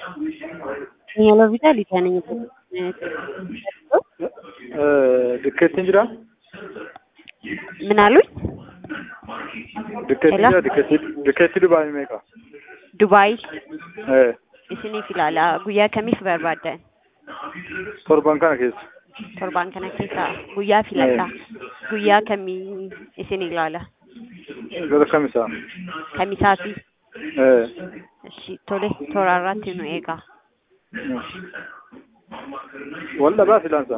Segnalo vitalità nel Dikkeettiin jira? ምን አሉኝ? Dikkeettiin Hello? jira? Dikkeetti dikkeetti Dubaay meeqa? ዱባይ Eh, isiniif ilaala guyyaa kamiif barbaaddan torban kana keessa. torbaan kana keessa guyyaa filadha guyyaa kamii isin ilaala Gara kamisaa? kamisaati Eh, እሺ tole toraarratti nu eegaa wal dhabaa filansa.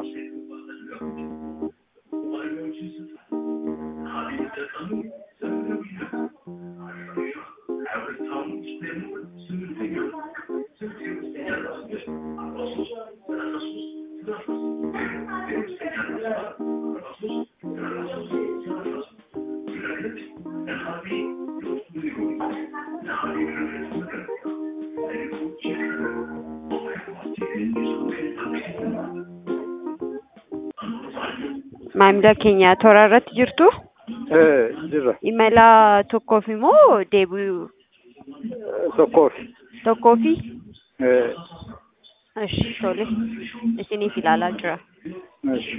maamila keenya toraarratti jirtu Eh, jirra. imala tokkoof immoo deebi'u Tokkoof. tokkoofi Eh, እሺ tole isiniif ilaalaa jira እሺ።